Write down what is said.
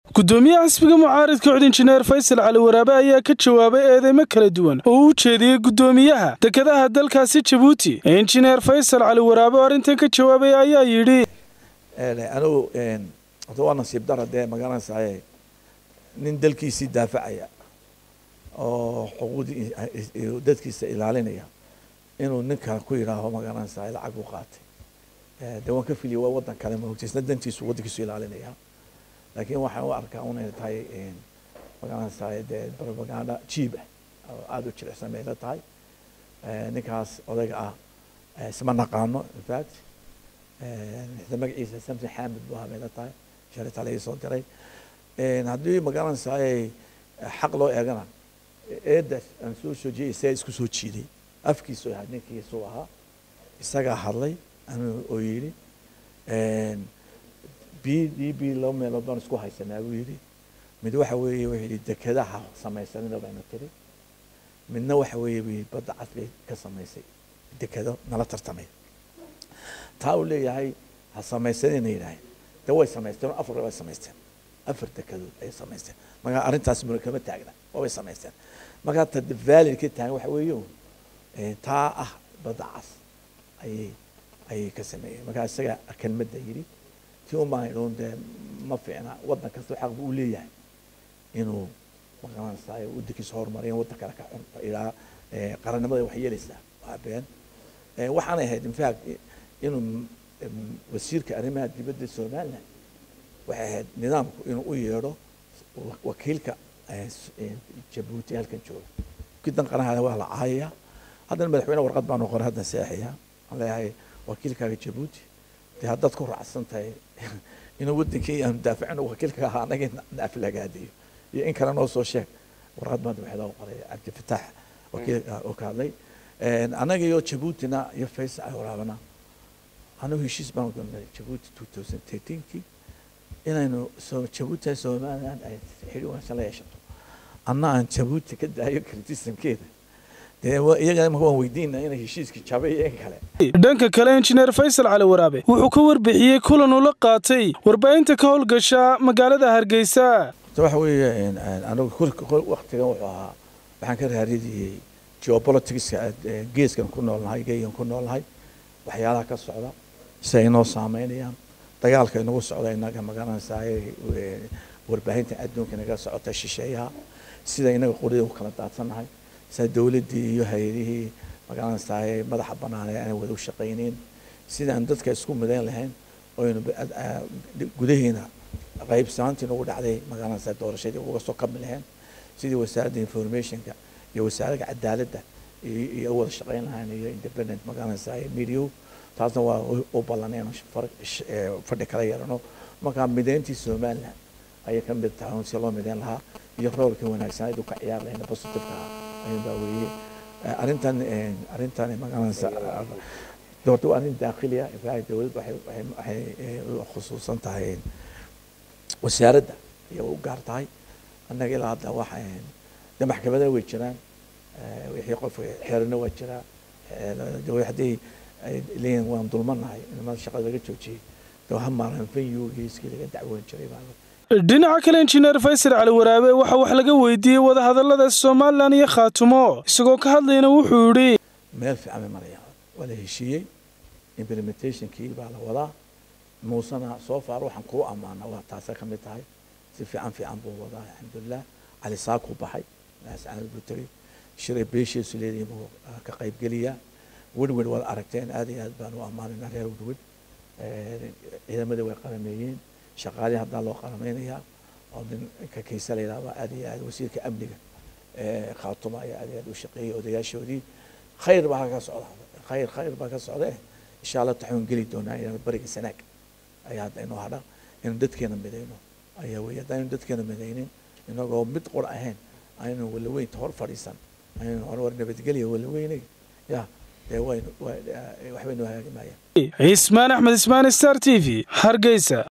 gudoomiyaha xisbiga mucaaridka cod injineer faysal cali waraabe ayaa ka jawaabay eedeymo kala duwan oo uu jeediyey gudoomiyaha dekedaha dalkaasi jabuuti injineer faysal cali waraabe oo arrintan ka jawaabay ayaa yidhi anigu horta waa nasiib dara dee magaranaysaye nin dalkiisii daafacaya oo xuquuqdii dadkiisa ilaalinaya inuu nin kale ku yidhaaho magaranaysaye lacag u qaatay dee waan ka filiya waa waddan kale maogta isna dantiisu waddankiisu ilaalinaya laakiin waxaan u arkaa unay tahay magaranaysaye dee propaganda jiib ah oo aada u jilicsan bay la tahay ninkaas odayga ah isma naqaano infact magaciisa samson xamid bu ahaa bay la tahay shalita laga soo diray haddii magaranaysaye xaq loo eegana eedaas aan soo soo jeeyay isagaa isku soo jiiday afkiisu ahaa ninkiisu ahaa isagaa hadlay anuu oo yidhi b d b laba meelood baan isku haysanaa buu yidhi mid waxa weeye wuxuu yidhi dekedaha samaysanina bayna tiri midna waxa weeye buu yidhi badda cas bay ka samaysay dekedo nala tartamay taa uu leeyahay ha samaysanina yidhaaheen de way samaysteen oo afar way samaysteen afar dekedood ayay samaysteen marka arrintaas muna kama taagna waabay samaysteen marka ta valid ka taagan waxa weeye taa ah badda cas ayay ayay ka sameeyeen marka isaga kelmadda yidhi tii umaan idhuun dee ma fiicna waddan kasta xaq buu leeyahay inuu maqaranaysaay waddankiisa horumariyan waddan kale ka cun ilaa qarannimada wax yeelaysaa waa been waxaanay ahayd infact inuu wasiirka arrimaha dibadda somaliland waxay ahayd nidaamku inuu u yeedho wakiilka jabuuti halkan jooga kidan qaraha waa la caayaya haddana madaxweyne warqad baanu qoray haddan seexaya aan leeyahay wakiilkaaga jabuuti dee haddaad ku raacsan tahay inuu wadankii aanu daafacin wakiilka ahaa anaga naaflagaadiyo iyo in kale noo soo sheeg warqad baan madaxweynaha u qoray cabdifataax wakiilka oo ka hadlay anaga iyo jabuutina iyo faysal ay waraabana anigu heshiis baan galnay jabuuti two thousand thirteenkii inaynu jabuuti somaliland ay xidhi wanaagsan la yeeshato anna aan jabuuti ka daayo criticismkeeda dee iyaga imaka waan weydiina inay heshiiskii jabay iyo in kale dhanka kale injineer faysal cali waraabe wuxuu ka warbixiyey kulan uu la qaatay warbaahinta ka howlgasha magaalada hargeysa waxa weeye anigu waktigan wuxuu ahaa waxaan ka raadiyey geopoliticska geeskan ku noolnahay geegan ku noolnahay waxyaalaha ka socda si ay inoo saameynayaan dagaalka inagu socda inaga magaranaysaay warbaahinta adduunka inaga socota shisheeyaha sida inaga qorida u kala daadsannahay sida dowladdii iyo hay-adihii magaranaysaay madaxa banaanee aanay wada u shaqayneyn sidaan dadka isku midayn lahayn oynu gudaheena qaybsanaantii nagu dhacday magaranaysaay doorashadii uga soo kabi lahayn sidii wasaaradda informationka iyo wasaaradda cadaaladda iyo wada shaqayn lahayn iyo independent magaranaysaay media taasna waa u ballaneen fadhi kala yeelano markaa mideyntii somaliland ayay ka mid tahay si loo mideyn lahaa iyo roolka wanaagsaneed u ka ciyaar lahayna positiveka ah ayun baa weeye arrintan arrintan magaranaysa doorta waa arrin daakiliya dowladda waxay waxay khusuusan tahay wasaaradda ayay u gaar tahay annaga ilaa hadda waxa de maxkamadana way jiraan wixii qof xeerana waa jiraa haddii leeyihin waan dulmanahay inamada shaqada laga joojiyey de ha maaran fanyugiiskii laga dacwoon jiray baa dhinaca kale injineer faysal cali waraabe waxaa wax laga weydiiyey wadahadallada somalilan iyo khaatumo isagoo ka hadlayna wuxuu yidhi meel fiican bay marayaan waa la heshiiyey implementationkii baa la wadaa muusena soo faar waxaan kuu ammaana waa taasa ka mid tahay si fiican fiican buu wadaa alxamdulilah cali saakuu baxay laascanad buu tegey shiray beeshiisu leedahay buu ka qaybgeliyaa werwer waad aragteen aad iyo aad baan u ammaanayna reer werwer ciidamadii way qarameeyeen shaqaalihii haddaa loo qarameynayaa oo ninka kaysa la yidhahdo aad iyo aad wasiirka amniga khaatuma ayaa aad iyo aad u shaqeeyey odayaashoodii khayr baa ka socda khayr khayr baa ka socda eh insha allah taxuun geli doonaa inaan bariga sanaag ayaa hadda inoo hadha inuu dadkeena midayno ayaa weeye haddaynu dadkeena midaynin inagoo mid qor ahayn aynu walaweynta hor fadhiisan aynu hor war nabadgelya walaweynay ya dee waynu waxbaynu hagaagi maayaan cismaan axmed ismaan star t v hargeysa